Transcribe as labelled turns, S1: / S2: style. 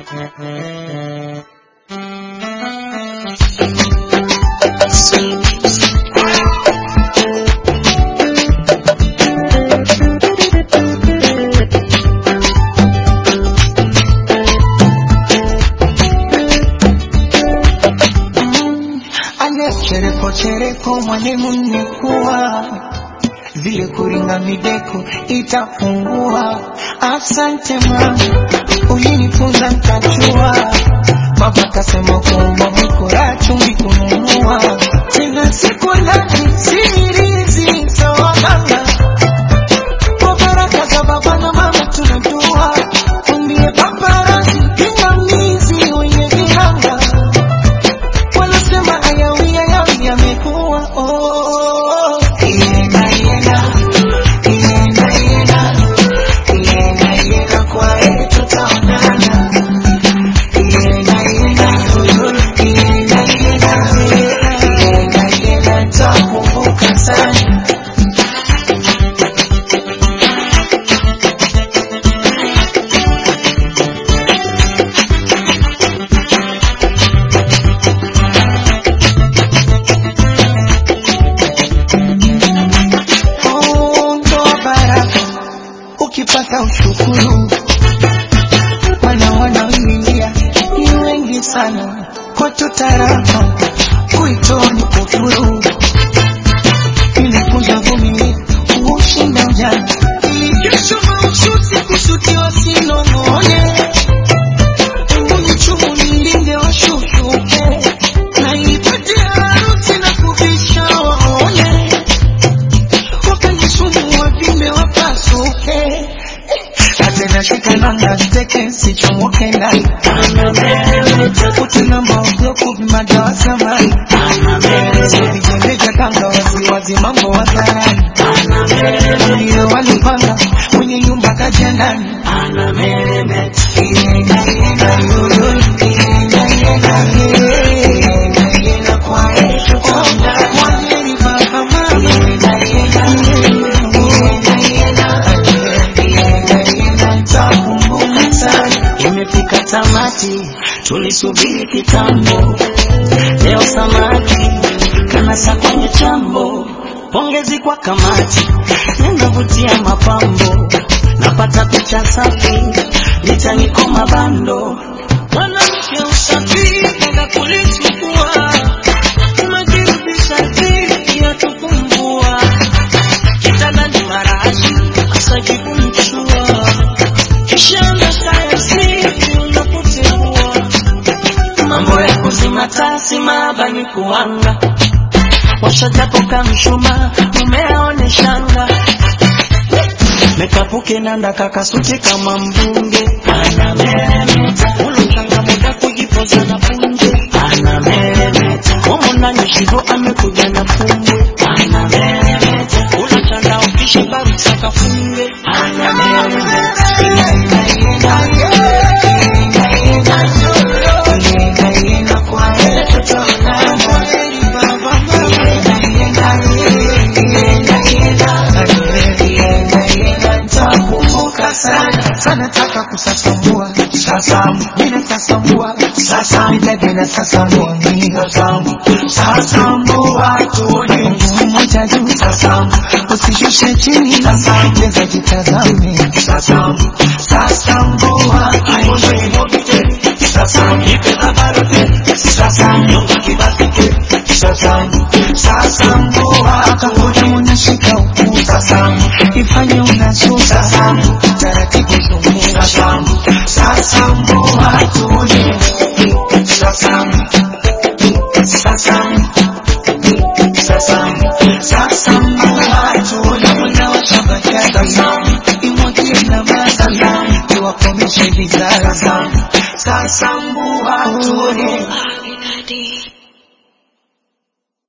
S1: chereko chereko mwalimu nimekuwa vile kuringa mideko itapungua. Asante mama, ulinifunza nkajua. Baba kasema kuomba mkora chumvi kununua, tena siku laki sirizi za waganga kwa baraka za baba na mama tunadua, umbie paparazi pingamizi wenye vihanga wanasema ayawi ayawi yamekuwa oh. Iena, iena, iena, iena, iena, iena, kwa heri tutaonana. Iena, iena, iena, iena, iena, iena, nitakumbuka sana. Mungu wa baraka, ukipata ushukuru, wana wanaoingia ni wengi sana, kwetu tarafa kuitoa ni kufuru, inakuza vumilivu ushinda ujana, kesho maushuti kushutiwa sinong'one, mbuni chumu nilinde washutuke, na ipate harusi na kuvisha waone wakanisumu wavimbe wapasuke atena shikananga steke sichomoke ndani utuna maogoku vimadawa samani vijendeja kanga waziwazi mambo wazarani ndio walipanga mwenye nyumba kaja ndani Iena, iena, yulu, iena, iena, iena, iena, kwa heri tutaonana. Kwa heri baba, mama. Iena, iena, iena, iena, iena, iena, nitakumbuka sana.
S2: Imefika tamati, tulisubiri kitambo, leo samaki kanasa kwenye chambo. Pongezi kwa kamati, ninavutia mapambo, napata picha safi, litaniko mabando. Mwanamke usafi, kenda kulichukua, umejirudisha chini ya tukumbua, kitanda ni marashi, asajibu mchua Kishamba kaya siku unapoteua mambo ya kuzima taa simaba ni kuanga washajapoka mshuma mumeaone shanga mekapuke nanda kakasuti kama mbunge anameremeta ulo changamoda kujipoza na punje anameremeta momo nanye shivo amekuja na funge anameremeta ula chanda ukishiba rusaka funge anameremeta
S1: Sanataka kusasambua sasamu, mimi sasambua sasamu, dada na sasambua mimi sasamu, sasambua tuone mguu mmoja juu sasamu, usishushe chini sasamu, cheza jitazame sasamu, sasambua tuone sasamu, ipe babarote sasamu, nyonga kibakike sasamu, sasambua akahoja mwanashika ukuu sasamu, ifanye unasuka sasamu, taratibu zunguka sasamu, sasamu